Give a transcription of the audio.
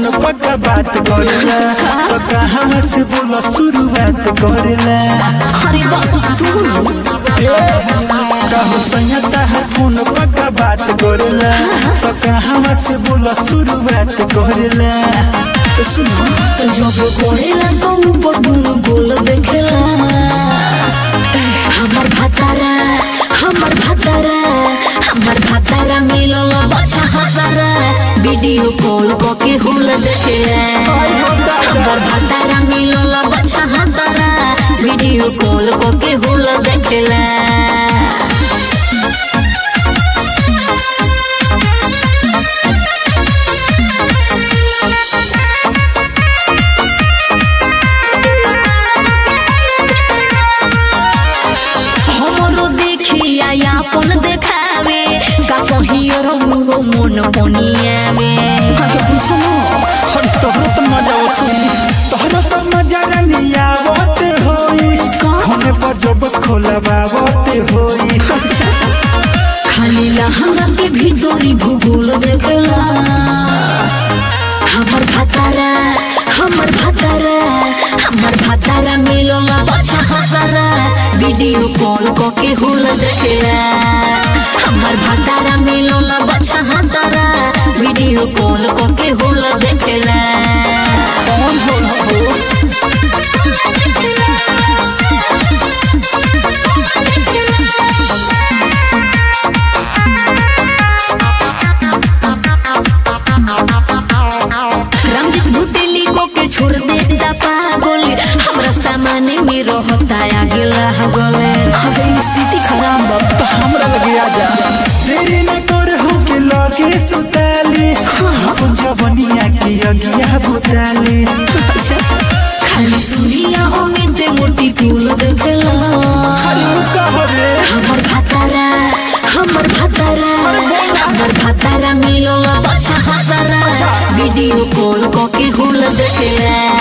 पक्का बात करेला तो कहाँ से बोला शुरुआत करेला अरे बाबा तू कहू संयता है फोन पक्का बात करेला तो कहाँ से बोला शुरुआत करेला तो सुनो तो जब कोरेला तो ऊपर दुनु गोल देखेला हमर भातारा हमर भातारा हमर भातारा मिलल बच्चा हतारा वीडियो कॉल के हुल देखे हमर भातारा मिलल बच्चा हतारा वीडियो कॉल के हुल देखेला हमरो देखिया यापन देखावे का कहियो रहुरो मन पनियावे अरे बुझलो अरे तोहरा तो मजा उठी तोहरा तो मजा रनिया आवत होई होने पर जब खोलबावत होई खाली लहंगा के भीतरी भूगोल देखला हमर भातारा हमर भातारा हमर भातारा मिलल बच्चा हतारा वीडियो कॉल के हुल देखेला हमर भातारा मिलल बच्चा हतारा वीडियो कॉल के हुल देखेला कौन होला हो रंजित भुटेली को के छोड़ देता पागल हमरा सामने में रहता आगे लागले अबे स्थिति खराब बा तो हमरा लगे आजा देरी न कर हो के लगे सुताली अपन जवनिया के अगिया बुताली खाली सुनिया उम्मीद मोटी फूल देखला खाली कहो रे हमर भातारा हमर भातारा हमर भातारा मिलल बच्चा हतारा वीडियो कॉल के हुल देखेला